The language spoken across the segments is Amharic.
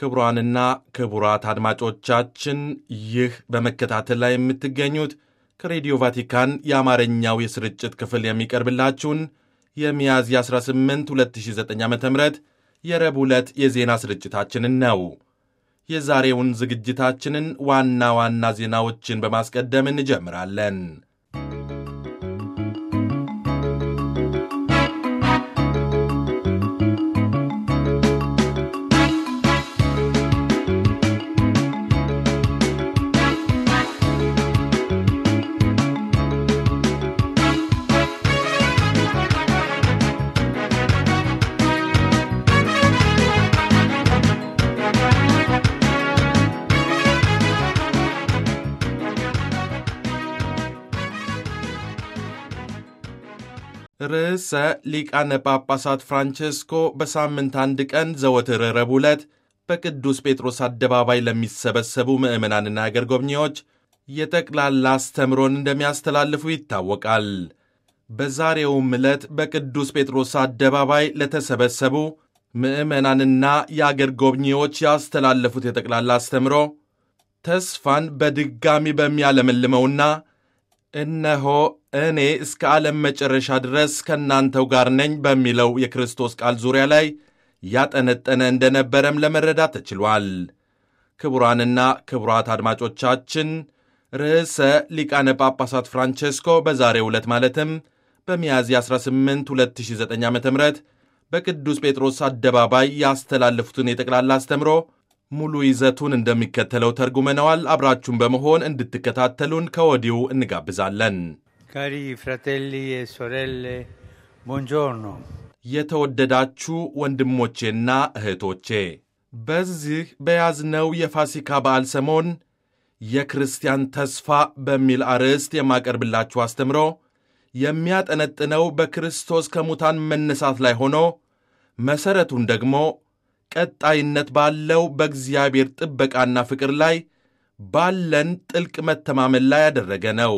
ክቡራንና ክቡራት አድማጮቻችን ይህ በመከታተል ላይ የምትገኙት ከሬዲዮ ቫቲካን የአማርኛው የስርጭት ክፍል የሚቀርብላችሁን የሚያዝያ 18 2009 ዓ ም የረቡዕ ዕለት የዜና ስርጭታችንን ነው። የዛሬውን ዝግጅታችንን ዋና ዋና ዜናዎችን በማስቀደም እንጀምራለን። ርዕሰ ሊቃነ ጳጳሳት ፍራንቼስኮ በሳምንት አንድ ቀን ዘወትር ረቡዕ ዕለት በቅዱስ ጴጥሮስ አደባባይ ለሚሰበሰቡ ምዕመናንና አገር ጎብኚዎች የጠቅላላ አስተምሮን እንደሚያስተላልፉ ይታወቃል። በዛሬውም ዕለት በቅዱስ ጴጥሮስ አደባባይ ለተሰበሰቡ ምዕመናንና የአገር ጎብኚዎች ያስተላለፉት የጠቅላላ አስተምሮ ተስፋን በድጋሚ በሚያለመልመውና እነሆ እኔ እስከ ዓለም መጨረሻ ድረስ ከእናንተው ጋር ነኝ በሚለው የክርስቶስ ቃል ዙሪያ ላይ ያጠነጠነ እንደነበረም ለመረዳት ተችሏል። ክቡራንና ክቡራት አድማጮቻችን ርዕሰ ሊቃነ ጳጳሳት ፍራንቼስኮ በዛሬው ዕለት ማለትም በሚያዝያ 18 2009 ዓ ም በቅዱስ ጴጥሮስ አደባባይ ያስተላለፉትን የጠቅላላ አስተምሮ ሙሉ ይዘቱን እንደሚከተለው ተርጉመነዋል። አብራችሁን በመሆን እንድትከታተሉን ከወዲሁ እንጋብዛለን። ካሪ ፍራቴሊ e sorelle buongiorno የተወደዳችሁ ወንድሞቼና እህቶቼ በዚህ በያዝነው የፋሲካ በዓል ሰሞን የክርስቲያን ተስፋ በሚል አርዕስት የማቀርብላችሁ አስተምሮ የሚያጠነጥነው በክርስቶስ ከሙታን መነሳት ላይ ሆኖ መሠረቱን ደግሞ ቀጣይነት ባለው በእግዚአብሔር ጥበቃና ፍቅር ላይ ባለን ጥልቅ መተማመን ላይ ያደረገ ነው።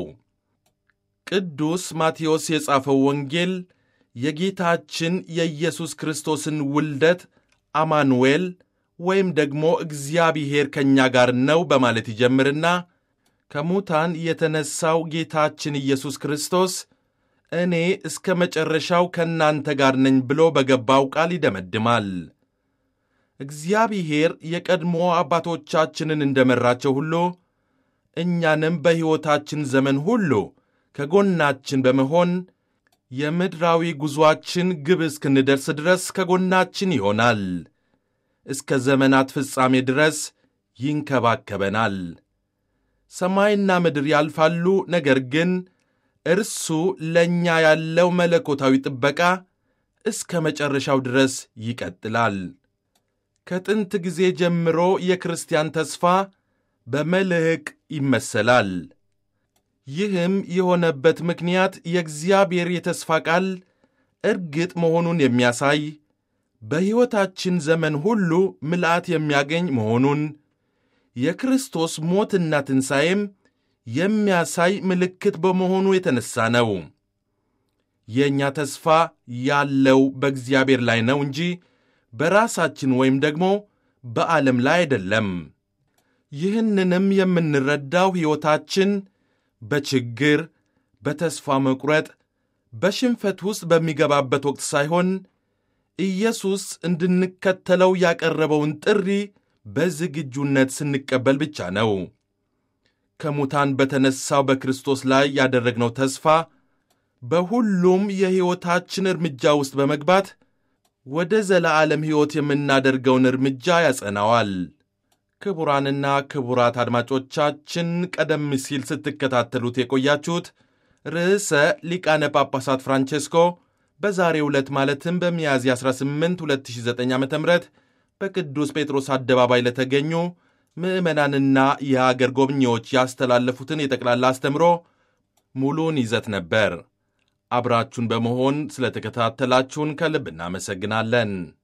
ቅዱስ ማቴዎስ የጻፈው ወንጌል የጌታችን የኢየሱስ ክርስቶስን ውልደት አማኑኤል ወይም ደግሞ እግዚአብሔር ከእኛ ጋር ነው በማለት ይጀምርና ከሙታን የተነሣው ጌታችን ኢየሱስ ክርስቶስ እኔ እስከ መጨረሻው ከእናንተ ጋር ነኝ ብሎ በገባው ቃል ይደመድማል። እግዚአብሔር የቀድሞ አባቶቻችንን እንደመራቸው ሁሉ እኛንም በሕይወታችን ዘመን ሁሉ ከጎናችን በመሆን የምድራዊ ጉዞአችን ግብ እስክንደርስ ድረስ ከጎናችን ይሆናል። እስከ ዘመናት ፍጻሜ ድረስ ይንከባከበናል። ሰማይና ምድር ያልፋሉ፣ ነገር ግን እርሱ ለእኛ ያለው መለኮታዊ ጥበቃ እስከ መጨረሻው ድረስ ይቀጥላል። ከጥንት ጊዜ ጀምሮ የክርስቲያን ተስፋ በመልሕቅ ይመሰላል። ይህም የሆነበት ምክንያት የእግዚአብሔር የተስፋ ቃል እርግጥ መሆኑን የሚያሳይ በሕይወታችን ዘመን ሁሉ ምልአት የሚያገኝ መሆኑን የክርስቶስ ሞትና ትንሣኤም የሚያሳይ ምልክት በመሆኑ የተነሣ ነው። የእኛ ተስፋ ያለው በእግዚአብሔር ላይ ነው እንጂ በራሳችን ወይም ደግሞ በዓለም ላይ አይደለም። ይህንንም የምንረዳው ሕይወታችን በችግር፣ በተስፋ መቁረጥ፣ በሽንፈት ውስጥ በሚገባበት ወቅት ሳይሆን ኢየሱስ እንድንከተለው ያቀረበውን ጥሪ በዝግጁነት ስንቀበል ብቻ ነው። ከሙታን በተነሣው በክርስቶስ ላይ ያደረግነው ተስፋ በሁሉም የሕይወታችን እርምጃ ውስጥ በመግባት ወደ ዘለዓለም ሕይወት የምናደርገውን እርምጃ ያጸናዋል። ክቡራንና ክቡራት አድማጮቻችን ቀደም ሲል ስትከታተሉት የቆያችሁት ርዕሰ ሊቃነ ጳጳሳት ፍራንቼስኮ በዛሬው ዕለት ማለትም በሚያዝያ 18 2009 ዓ ም በቅዱስ ጴጥሮስ አደባባይ ለተገኙ ምዕመናንና የአገር ጎብኚዎች ያስተላለፉትን የጠቅላላ አስተምሮ ሙሉውን ይዘት ነበር። አብራችሁን በመሆን ስለተከታተላችሁን ከልብ እናመሰግናለን።